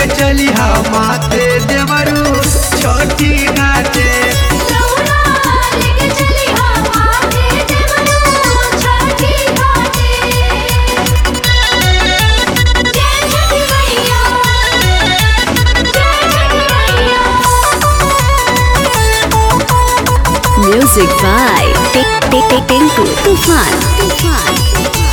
लेके चली हा माथे देवरू छोटी घाटे दौड़ा लेके चली हा माथे देवरू छठी घाटे जय छठी मैया जय छठी मैया Music by Tik Tik Tik Tinku Tufan. Tufan.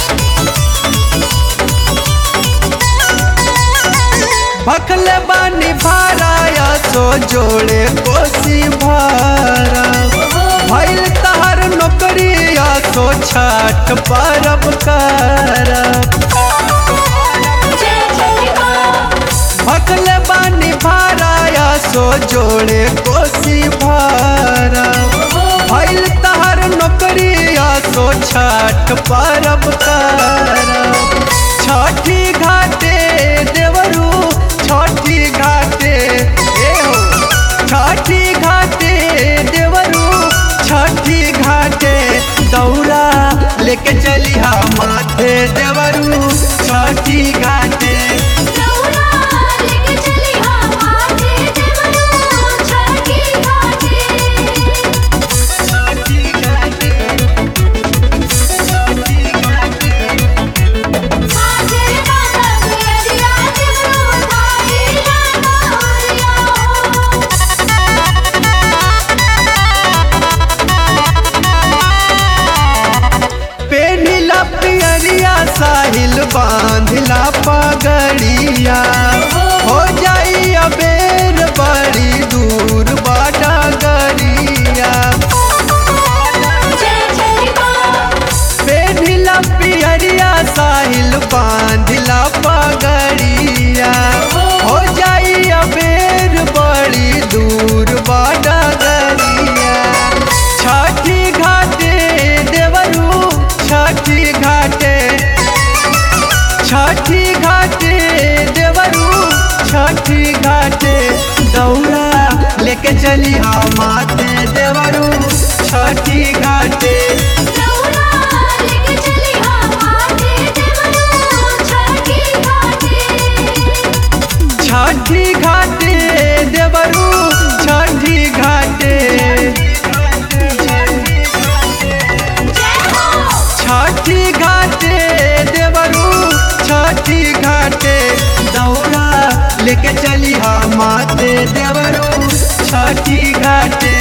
भखले बानी भाराया सो जोड़े कोसी भारा भइल तहर नौकरिया सो छठ परब करब जय छठी माँ भखले बानी भाराया सो जोड़े कोसी भारा भइल तहर नौकरिया सो छठ परब करब छठी घाटे देवरू छठी घाटे ए हो छठी घाटे देवरू छठी घाटे दौड़ा लेके चली हा माथे देवरू छठी घाटे दौड़ा लेके चली हा माथे देवरू छठी घाटे छठी घाटे छठी घाटे माथे माता गुजरिया देवरू थाई लाडोरिया पेनिला पियरिया साहिल बांधिला पगड़िया हो जाई अबेर बड़ी दूर बाटा गरिया जय छठी माँ पेनिला पियरिया साहिल बांधिला पगड़िया हो जाई अबेर बड़ी दूर बाटा गरिया छठी घाटे देवरू छठी घाटे छठी घाटे देवरू छठी घाटे दौड़ा लेके चली हा माते देवरू छठी घाटे दौड़ा लेके चली हा माथे देवरू छठी घाटे छठी घाटे देवरू छठी घाटे जय हो छठी घाटे देवरू छठी घाटे दौड़ा लेके चली हा माते देवरू छठी घाटे